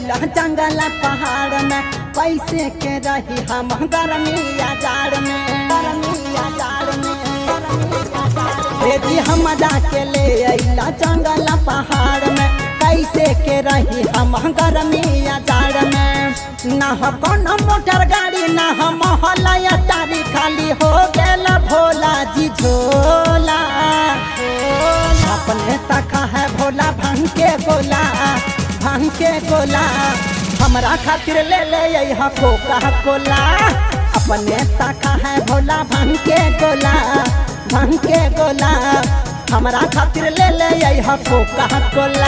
अइला जंगल पहाड़ में कैसे के रही हम गर्मिया जाड़ में गर्मिया जाड़ में बेटी हम के ले अइला जंगल पहाड़ में कैसे के रही हम गर्मिया जाड़ में ना हो कोनो मोटर गाड़ी ना हो मोहल्ला या तारी खाली हो गेल भोला जी झोला अपने तका है भोला भांग के गोला भांग के गोला हमरा खातिर ले ले यहाँ कोका कोला अपने तका है भोला भांग के गोला भांग के गोला हमरा खातिर ले ले यहाँ कोका कोला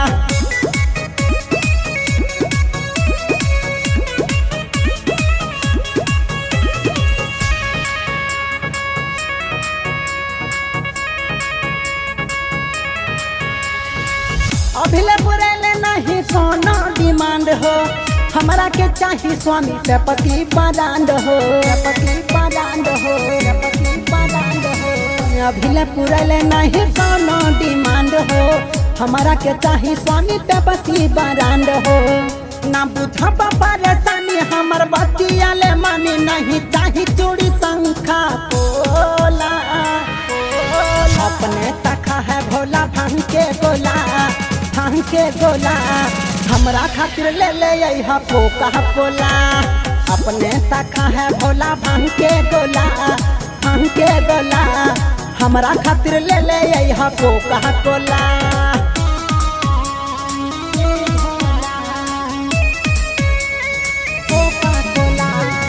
अभिले पुरेले नहीं कोनो डिमांड हो हमरा के चाही स्वामी पे पति परांड हो पति परांड हो पति परांड हो अभिले पुरेले नहीं कोनो डिमांड हो हमरा के चाही स्वामी पे पति परांड हो ना बुझब परेशानी हमर बतिया ले मानी नहीं चाही चूड़ी शंखा पोला अपने तखा है भोला भांग के गोला भांग के गोला हमरा खातिर ले ले यहाँ कोका कोला अपने तखा है भोला भांग के गोला भांग के गोला हमरा खातिर ले ले यहाँ कोका कोला कोका कोला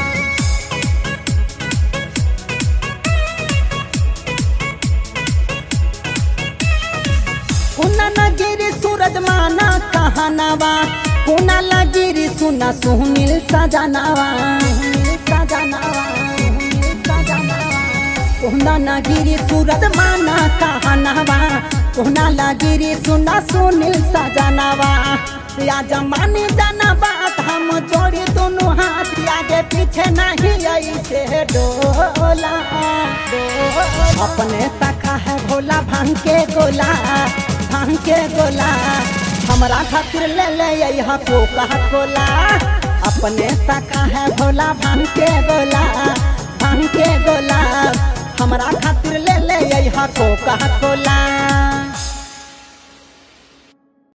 कुना नगिरी सूरज माना कहनावा कुना लगिरी सुना सुहमिल सजनावा सजनावा कुना नगिरी सूरज माना कहनावा कुना लगिरी सुना सुनील सजनावा या जमानी जाना बात हम जोड़ी दोनों हाथ आगे पीछे नहीं ऐसे डोला अपने तका है भोला भांग के गोला भांग के गोला हमरा खातिर ले ले यहाँ कोका कोला अपने तका है भोला भांग के गोला भांग के गोला हमरा खातिर ले ले यहाँ कोका कोला